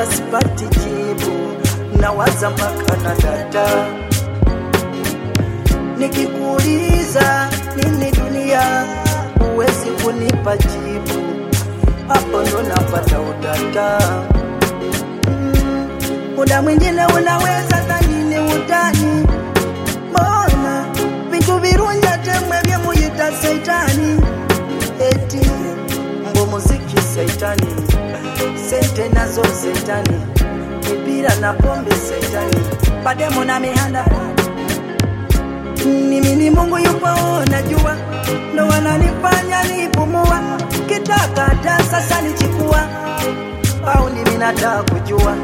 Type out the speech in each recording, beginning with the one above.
nawaza sipati jibu, nawaza mpaka na data. Nikikuuliza nini dunia, huwezi kunipa jibu, hapo ndo napata utata. Mm, Muda mwingine unaweza dhanini utani, mbona vitu virunja temwe vya muyita seitani, eti mbo muziki seitani, sente nazo seitani, mipira na pombe seitani, pademo na mihanda mimi ni Mungu yupo, najua ndo wananifanya nipumua, kitaka hata sasa nichukua au mimi nataka kujua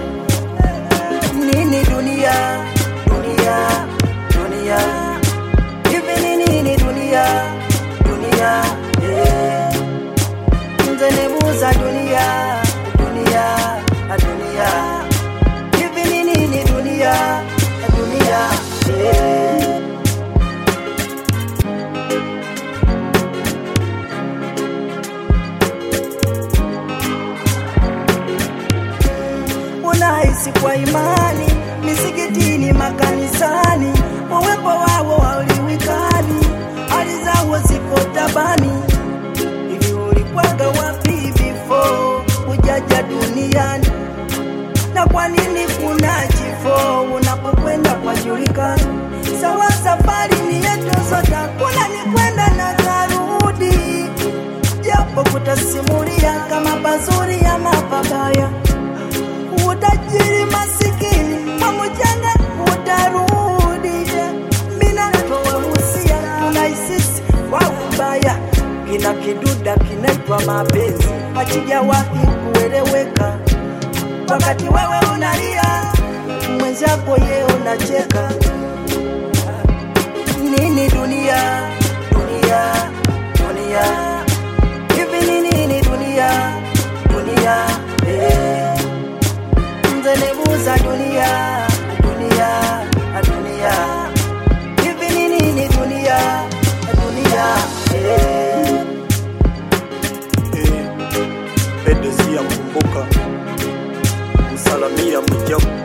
nini dunia, dunia, dunia, hivi ni nini dunia, dunia, eh. Nze nebuuza dunia, dunia, dunia, hivi ni nini dunia, dunia, eh. unahisi kwa imani misikitini, makanisani, uwepo wao hauliwikani, hali zao ziko tabani. Hivi ulikwaga wapi before ujaja duniani? Na kwa nini kuna kifo unapokwenda kwa julikani? Sawa, safari ni yetu sote, kuna ni kwenda na karudi, japo kutasimulia kama pazuri ama pabaya utajiri masikini pamoja utarudi mina towahusia tunaisisi kwa ubaya kina kiduda kinaitwa mapenzi hakijawahi kueleweka wakati wewe unalia mwenzako ye unacheka nini dunia dunia dunia hivi ni nini dunia dunia eh nzelebuza dunia dunia dunia hivi ni nini dunia dunia eh. Eh, Edesi ya mkumbuka msalamia Mwijaku